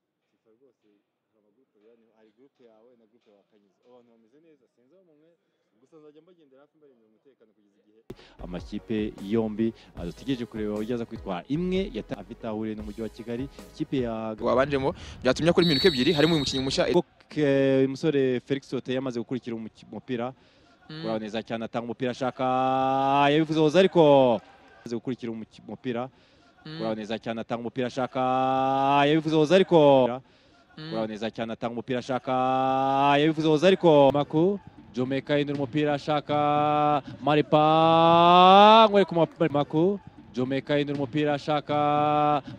rwose hari amagurupe biba hari gurupe yawe na gurupe ya Kanyiza abantu bameze neza sinzi aho mumwe gusa nzajya mbagendera hafi mbarindira umutekano kugeza igihe amakipe yombi ah, dutegereje kureba aho aza kwitwara imwe yata afite ahuriye n'umujyi wa Kigali ikipe ya wabanjemo byatumye akora iminota ebyiri harimo uyu mukinnyi mushya Ke- umusore Felix Ote yamaze gukurikira umuki- umupira Mm. urabona neza cyane atanga umupira ashaka yabivuze hoza ariko amaze gukurikira umuki- umupira Mm. urabona neza cyane atanga umupira ashaka yabivuze hoza ariko Mm. urabona neza cyane atanga umupira ashaka yabivuze hoza ariko maku Jomeka yinura umupira ashaka Maripa ngwere ku ma- maku Jomeka yinura umupira ashaka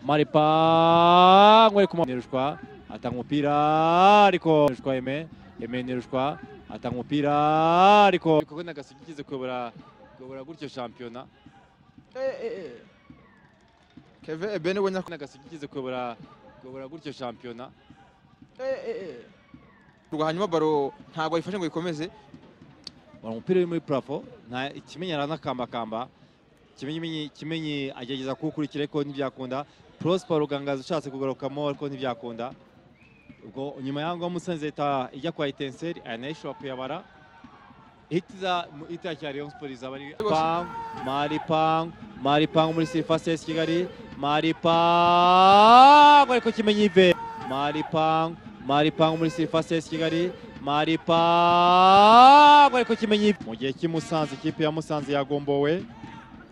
Maripa ngwere ku ma- Nirushwa atanga umupira ariko Nirushwa Aime Aime Nirushwa atanga umupira ariko kuko n'agasugi igeze kuyobora kuyobora gutyo shampiyona Kevin Ebene we nyako n'agasugi igeze kuyobora kuyobora gutyo shampiyona rwa hanyuma baro ntabwo ayifashe ngo ikomeze bari umupira uri muri purafo nta ikimenyi aranakambakamba kimenyi kimenyi agerageza kuwukurikira ariko ntibyakunda prosper rugangaza ushatse kugarukamo ariko ntibyakunda ubwo nyuma y'aho ngaho musanze leta ijya kwa etenseri aya nayo ishobora kuyabara hiti za mu- hiti ya rayon sport izaba ari pang mari pang mari pang muri sirifasesi kigali mari pang ariko kimenyi ive mari pang mari pang muri sirifasesi kigali maripa ariko kimenyi mu gihe cy'i Musanze ikipe ya Musanze yagombowe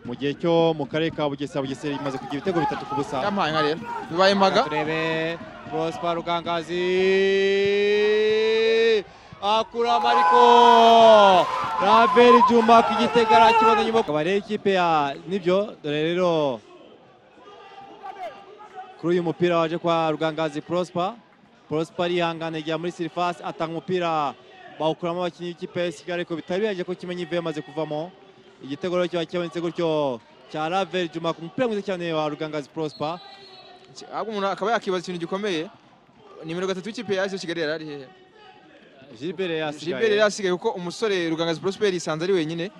mu gihe cyo mu karere ka Bugesera Bugesera imaze kugira ibitego bitatu ku busa yampaye nka rero bibaye impaga turebe Prosper Rugangazi akura mariko Ravel Juma ku gitego arakibona nyuma akaba rero ikipe ya nibyo dore rero kuri uyu mupira waje kwa Rugangazi Prosper Prosper arihangana igihe muri surface atanga umupira bawukuramo abakinnyi b'ikipe ya Kigali ariko bitari bihagije ko kimenye ivuye yamaze kuvamo igitego rero kiba cyabonetse gutyo cya Ravel Juma ku mupira mwiza cyane wa Rugangazi Prosper ahubwo umuntu akaba yakibaza ikintu gikomeye nimero gatatu y'ikipe yaje Kigali yari ari hehe Gilbert yasigaye Gilbert yari asigaye kuko umusore Rugangazi Prosper yisanze ari wenyine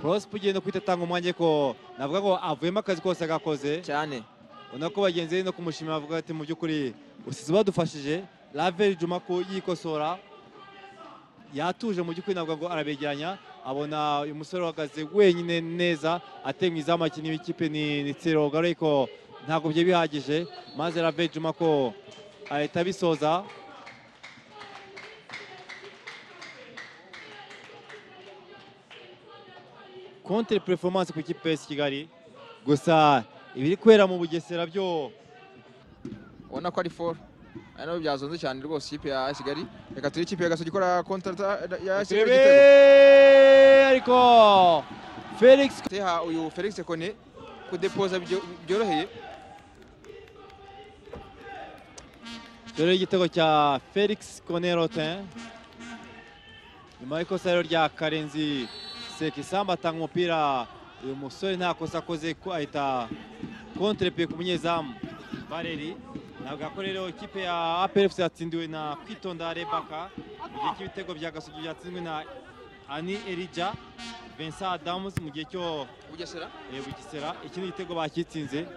Prosper ugenda kuhita atanga umwanya ko navuga ngo avuyemo akazi kose agakoze cyane ubona ko bagenzi be no kumushimira bavuga ati mu by'ukuri usize badufashije Ravel Juma ko yikosora yatuje mu by'ukuri navuga ngo arabegeranya abona uyu musore uhagaze wenyine neza ateye mu izamu abakinnyi b'ikipe ni ni Tsiroga ariko ntabwo byari bihagije maze Ravel Juma ko ahita abisoza contre performance ku ikipe y'Esi Kigali gusa ibiri kubera mu Bugesera byo ubona ko ari foru ari nabyo byazonze cyane rwose ikipe ya Kigali reka turi ikipe ya Gasogi ikora kontra ya Kigali igitego Turebe ariko Felix teha uyu Felix Kone kudepoza byo- byoroheye dore igitego cya Felix Konerotin nyuma y'ikosa rero rya Karenzi Sekisamba atanga umupira uyu musore nta kosa akoze ko ahita kontrepe ku munyezamu Valeri ntabwo ako rero ikipe ya APR FC yatsindiwe na Kwitonda Rebaka mu gihe cy'ibitego bya Gasogi byatsinzwe na Ani Elija Vincent Adams mu gihe cyo Bugesera Eh, Bugesera iki ni igitego bakitsinze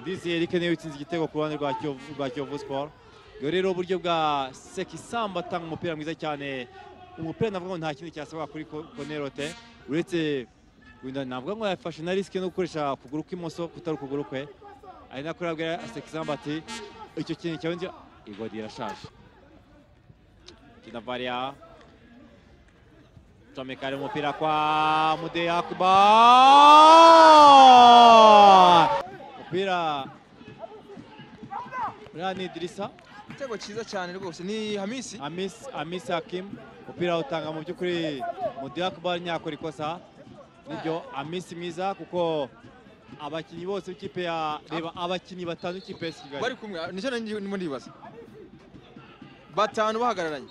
ndizeye Eric niwe watsinze igitego ku ruhande rwa Kiyovu rwa Kiyovu Sport ubwo rero uburyo bwa Sekisamba atanga umupira mwiza cyane umupira navuga ngo nta kindi cyasabwa kuri Ko- Konerote uretse wenda navuga ngo yafashe na risike no gukoresha ukuguru kw'imoso kutari ukuguru kwe ari nako yabwira Sekisamba ati icyo kintu cyawe nzi igodi irashaje kina Varia Tomekare umupira kwa Mude Yakuba umupira uriya ni Idrissa igitego cyiza cyane rwose ni Hamisi Amis Amis Hakim umupira utanga mu by'ukuri Mude Yakuba ntiyakora ikosa nibyo Amis mwiza kuko abakinnyi bose b'ikipe ya reba abakinnyi batanu b'ikipe ya Kigali bari kumwe nicyo nanjye ndimo ndibaza batanu bahagararanye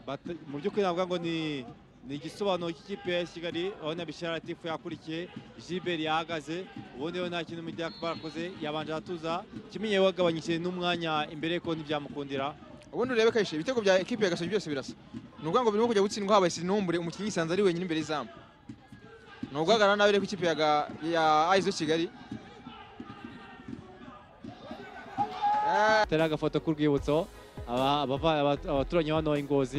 Bata- mu by'ukuri navuga ngo ni ni igisobanuro cy'ikipe ya Kigali urabona Bishara Latifu yakurikiye Gilbert yahagaze ubundi rero nta kintu Mudiak barakoze yabanje aratuza kimenye wagabanyije n'umwanya imbere ko ntibyamukundira ubundi urebe kayishe ibitego bya ekipe ya Gasogi byose birasa ni ukuvuga ngo birimo kujya gutsindwa habaye sinumbure umukinnyi yisanze ari wenyine imbere y'izamu ni uguhagarara nabi rero ku ikipe ya ga- ya Aizo Kigali tera agafoto k'urwibutso aba- abava- aba- abaturanyi bano ingozi